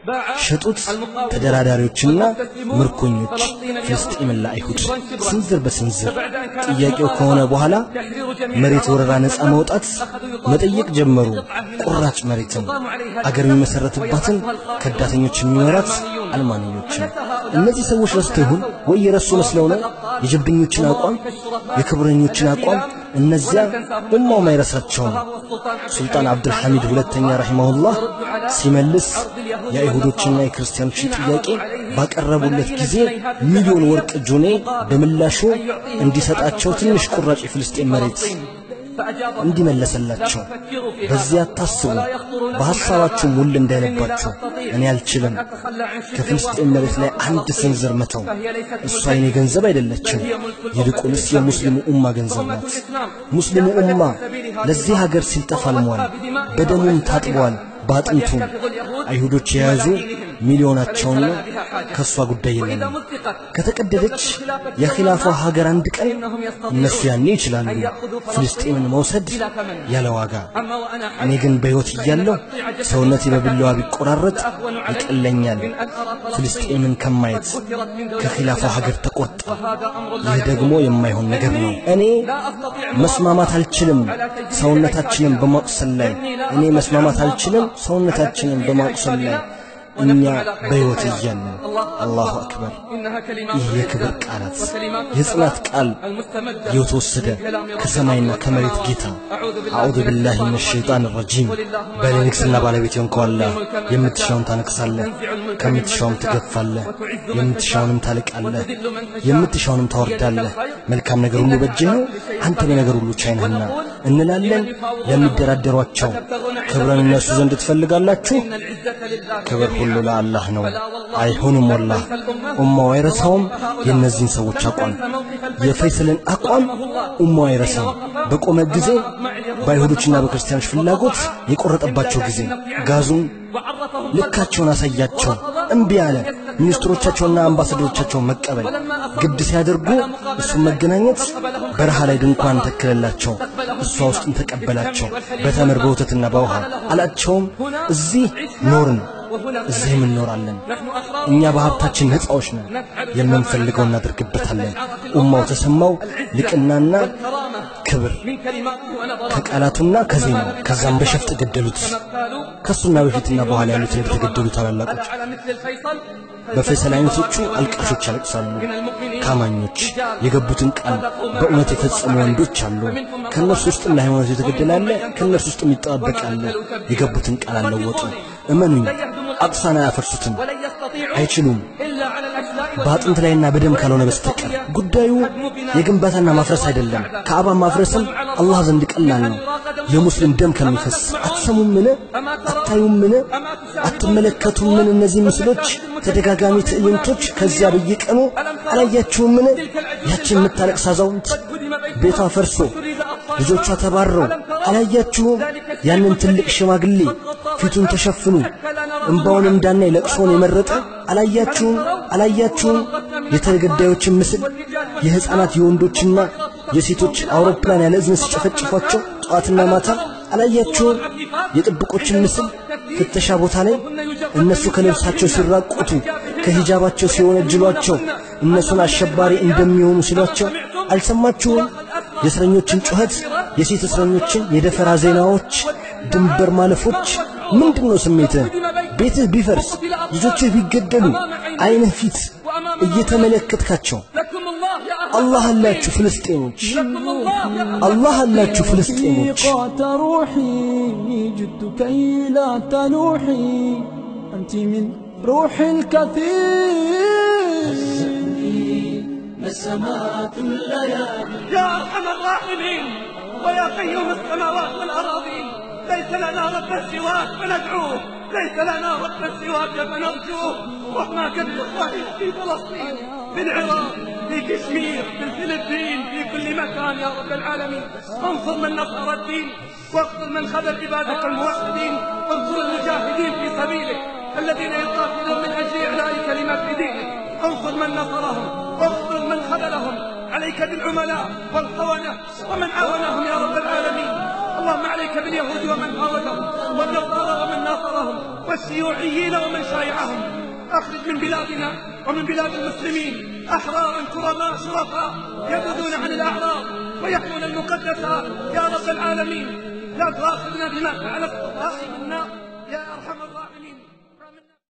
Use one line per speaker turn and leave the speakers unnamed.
ሸጡት። ተደራዳሪዎችና ምርኮኞች ፍልስጤምን ለአይሁድ ስንዝር በስንዝር ጥያቄው ከሆነ በኋላ መሬት ወረራ ነፃ መውጣት መጠየቅ ጀመሩ። ቁራጭ መሬትን አገር የሚመሰረትባትን ከዳተኞች የሚኖራት አልማንዮችን። እነዚህ ሰዎች ረስተው ይሁን ወይ የረሱ መስለው ነው የጀብደኞችን አቋም የክብረኞችን አቋም እነዚያ ኡማው ማይረሳቸውም። ሱልጣን አብዱልሐሚድ ሁለተኛ ረሂመሁላህ ሲመልስ የአይሁዶችና የክርስቲያኖችን ጥያቄ ባቀረቡለት ጊዜ ሚሊዮን ወርቅ ጆኔ በምላሹ እንዲሰጣቸው ትንሽ ቁራጭ የፍልስጤን መሬት እንዲመለሰላቸው በዚያ አታስቡ፣ በሐሳባችሁ ሙል እንዳይነባችሁ እኔ አልችልም ከፍልስጤን መሬት ላይ አንድ ስንዝር መተው። እሷ የኔ ገንዘብ አይደለችም፣ ይልቁንስ የሙስሊሙ ኡማ ገንዘብ ናት። ሙስሊሙ ኡማ ለዚህ ሀገር ሲል ተፋልሟል፣ በደሙም ታጥቧል፣ በአጥንቱም አይሁዶች የያዙ ሚሊዮናቸውን ነው። ከእሷ ጉዳይ የለንም። ከተቀደደች የኺላፋ ሀገር አንድ ቀን እነሱ ያኔ ይችላሉ ፍልስጤምን መውሰድ ያለ ዋጋ። እኔ ግን በሕይወት እያለሁ ሰውነቴ በቢላዋ ቢቆራረጥ ይቀለኛል ፍልስጤምን ከማየት ከኺላፋ ሀገር ተቆርጣ። ይህ ደግሞ የማይሆን ነገር ነው። እኔ መስማማት አልችልም ሰውነታችንን በማቁሰል ላይ እኔ መስማማት አልችልም ሰውነታችንን በማቁሰል ላይ እኛ በሕይወት እያለን አላሁ አክበር። ይህ የክብር ቃላት የጽናት ቃል የተወሰደ ከሰማይና ከመሬት ጌታ አዑዙ ቢላሂ ሚነ ሸይጣን ረጂም በእኔ ንግሥና ባለቤት የሆንከው አላህ የምትሻውን ታነቅሳለህ፣ ከምትሻውም ትገፋለህ፣ የምትሻውንም ታልቃለህ፣ የምትሻውንም ታወርዳለህ። መልካም ነገር ሁሉ በእጅህ ነው፣ አንተ በነገር ሁሉ ቻይ ነህና እንላለን ለሚደራደሯቸው ክብረን እነሱ ዘንድ ትፈልጋላችሁ? ክብር ሁሉ ለአላህ ነው። አይሆንም ወላህ ኡማው አይረሳውም የእነዚህን ሰዎች አቋም የፈይሰልን አቋም ኡማው አይረሳም። በቆመ ጊዜ በአይሁዶችና በክርስቲያኖች ፍላጎት የቆረጠባቸው ጊዜ ጋዙን ልካቸውን አሳያቸው። እምቢ አለ። ሚኒስትሮቻቸውና አምባሳደሮቻቸውን መቀበል ግድ ሲያደርጉ እሱን መገናኘት በረሃ ላይ ድንኳን ተክለላቸው እሷ ውስጥም ተቀበላቸው። በተምር በወተትና በውሃ አላቸውም። እዚህ ኖርን እዚህም እንኖራለን። እኛ በሀብታችን ነፃዎች ነን። የምንፈልገው እናደርግበታለን። ኡማው ተሰማው ልቅናና ክብር ከቃላቱና ከዜናው ከዛም በሸፍጥ ገደሉት። ከሱና በፊትና በኋላ ያሉትን የተገደሉ ታላላቆች በፈይሰል አይነቶቹ አልቃሾች ያለቅሳሉ። ካማኞች የገቡትን ቃል በእውነት የፈጸሙ ወንዶች አሉ። ከእነርሱ ውስጥም ለሃይማኖት የተገደለ አለ። ከእነርሱ ውስጥም ይጠባበቃል። የገቡትን ቃል አልለወጡ። እመኑኝ አቅሳን አያፈርሱትም፣ አይችሉም በአጥንት ላይና በደም ካልሆነ በስተቀር ጉዳዩ የግንባታና ማፍረስ አይደለም። ከአባ ማፍረስም አላህ ዘንድ ቀላል ነው። የሙስሊም ደም ከሚፈስ አትሰሙምን? አታዩምን? አትመለከቱምን? እነዚህ ምስሎች፣ ተደጋጋሚ ትዕይንቶች ከዚያ በየቀኑ አላያችሁምን? ያችን የምታለቅስ አዛውንት ቤቷ ፈርሶ ልጆቿ ተባረው አላያችሁም? ያንን ትልቅ ሽማግሌ ፊቱን ተሸፍኑ እምባውን እንዳናይ ለቅሶን የመረጠ አላያችሁም? አላያችሁም? የተገዳዮችን ምስል የሕፃናት የወንዶችና የሴቶች አውሮፕላን ያለ እዝን ሲጨፈጭፏቸው ጠዋትና ማታ አላያችሁም? የጥብቆችን ምስል ፍተሻ ቦታ ላይ እነሱ ከልብሳቸው ሲራቆቱ ከሂጃባቸው ሲወነጅሏቸው እነሱን አሸባሪ እንደሚሆኑ ሲሏቸው አልሰማችሁም? የእስረኞችን ጩኸት፣ የሴት እስረኞችን የደፈራ ዜናዎች፣ ድንበር ማለፎች ምንድን ነው ስሜትህ? ቤትህ ቢፈርስ ልጆችህ ቢገደሉ አይንህ ፊት እየተመለከትካቸው አላህ አላችሁ ፍልስጤሞች፣ አላህ አላችሁ ፍልስጤሞች።
قعت روحي جدت كي لا تلوحي أنت من روح الكثير
نسمات الليالي
يا أرحم الراحمين ويا قيوم السماوات والأراضين ليس لنا رب سواك فندعوه ليس لنا رب سواك فنرجوه رحماك بإخواننا في فلسطين في العراق في كشمير في الفلبين في كل مكان يا رب العالمين انصر من نصر الدين واغفر من خذل عبادك الموحدين انصر المجاهدين في سبيلك الذين يقاتلون من اجل اعلاء كلمات دينك انصر من نصرهم واغفر من خذلهم عليك بالعملاء والخونة ومن عاونهم يا رب العالمين اللهم عليك باليهود ومن حاولهم والنصارى ومن ناصرهم والشيوعيين ومن شايعهم أخرج من بلادنا ومن بلاد المسلمين أحرارا كرماء شرفاء يبعدون عن الأعراض ويحمون المقدسات يا رب العالمين لا تؤاخذنا بما فعل السفهاء منا يا أرحم الراحمين